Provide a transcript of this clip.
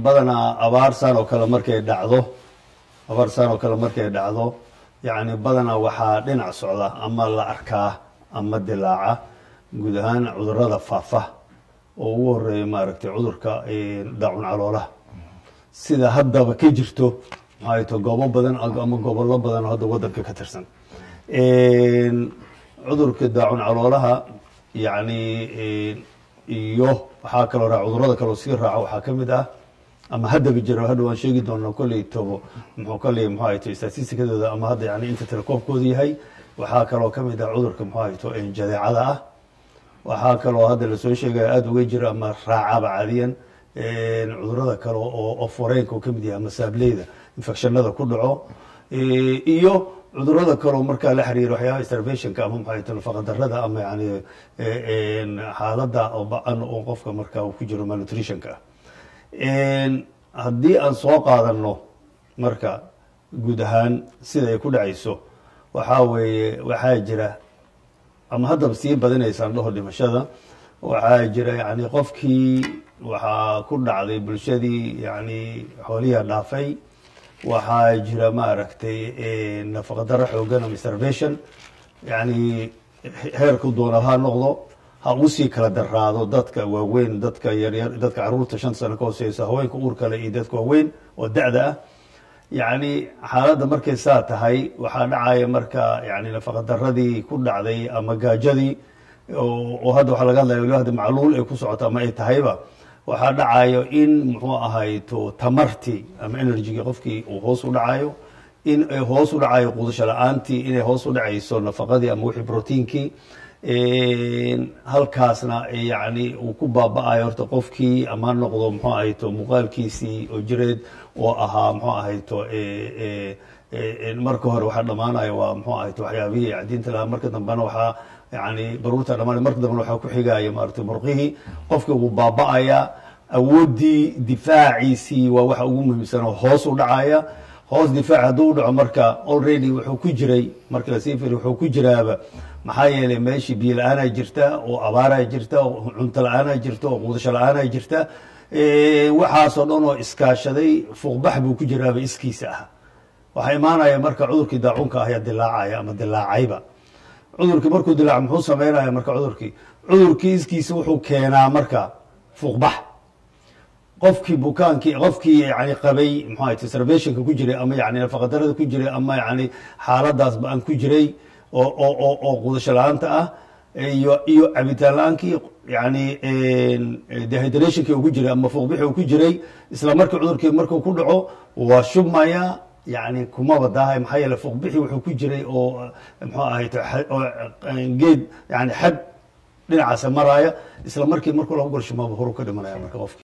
badanaa abaarsaan oo kale markay dhacdo abaarsaan oo kale markay dhacdo yacni badanaa waxaa dhinac socda ama la arkaa ama dilaaca guud ahaan cudurada faafa oo ugu horeeya maaragtay cudurka daacun caloolaha sida haddaba ka jirto maxay to goobo badan ama gobollo badan oo hadda waddanka ka tirsan cudurka daacun caloolaha yacni iyo waxaa kaloo raa cudurada kaloo sii raaca waxaa ka mid ah ama haddaba jiro hadha waan sheegi doonaa kolley tobo muxuu kolley muxuu ahayto statistikadooda ama hadda yani inta telekoobkooda yahay waxaa kaloo ka mid ah cudurka muxuu ahayto jadeecada ah waxaa kaloo hadda lasoo sheegaya aada uga jira ama raacaba caadiyan cudurada kale oo oo foreenka uu ka mid yahay ama saableyda infectionada ku dhaco iyo cudurada kaleo markaa la xiriira waxyaaba starvationka ama maxay nafaqadarada ama yani xaaladda ba-an oo qofka markaa uu ku jiro malnutritionka ah haddii aan soo qaadano marka guud ahaan sida ay ku dhacayso waxaa weeye waxaa jira ama haddaba sii badinaysaan dhaho dhimashada waxaa jira yani qofkii waxaa ku dhacday bulshadii yani xoolihiia dhaafay waxaa jira maaragtay nafaqadaro xoogan ama starvation yani heerku doona ha noqdo ha usii kala daraado dadka waaweyn dadka yaryar dadka caruurta shan sano ka hooseysa haweenka uur kale iyo dadka waaweyn oo da-da ah yacni xaaladda markay saa tahay waxaa dhacaya marka yani nafaqadaradii ku dhacday ama gaajadii oo hadda waxaa laga hadlaya waliba hadda macluul ay ku socoto ama ay tahayba waxaa dhacayo in muxuu ahayto tamartii ama energygii qofkii uu hoos u dhacayo in ay hoos u dhacayo qudasho la-aantii inay hoos u dhacayso nafaqadii ama wixii proteinkii halkaasna yani uu ku baaba-ayo horta qofkii ama noqdo muxuu ahayto muuqaalkiisii oo jireed oo ahaa muxuu ahayto marka hore waxaa dhamaanaya waa muxuu ahayto waxyaabihii cadiinta lahaa marka dambena waxaa yani baruurta dhamaanay marka dambena waxaa ku xigaya maaragtay murqihii qofka wuu baaba-aya awooddii difaaciisii waa waxa ugu muhiimsan oo hoos u dhacaya hoos difaac hadduu u dhaco marka already wuxuu ku jiray marka lasii firi wuxuu ku jiraaba maxaa yeelay meeshii biyo la-aanaa jirta oo abaaraa jirta oo cunto la-aanaa jirta oo quudasho la-aanaa jirta waxaasoo dhan oo iskaashaday fuuqbax buu ku jiraaba iskiisa ah waxaa imaanaya marka cudurkii daacunka ayaa dilaacaya ama dilaacayba cudurkii markuu dilaac muxuu sameynaya marka cudurkii cudurkii iskiisa wuxuu keenaa marka fuuqbax qofkii bukaankii qofkii yani qabay muxuu ahayt starvationka ku jiray ama yani nafaqadarada ku jiray ama yani xaaladaas ba-an ku jiray oo oo oo qudasho la-aanta ah iyo iyo cabitaan la-aankii yani dehydrationkii uu ku jiray ama fuuqbixii uu ku jiray isla markii cudurkii markuu ku dhaco waa shubmaya yani kumaba daahay maxaa yeele fuuqbixii wuxuu ku jiray oo muxuu ahayt geed yani xad dhinacaasa maraya isla markii markuu lagu golshamaaba horu ka dhimanaya marka qofki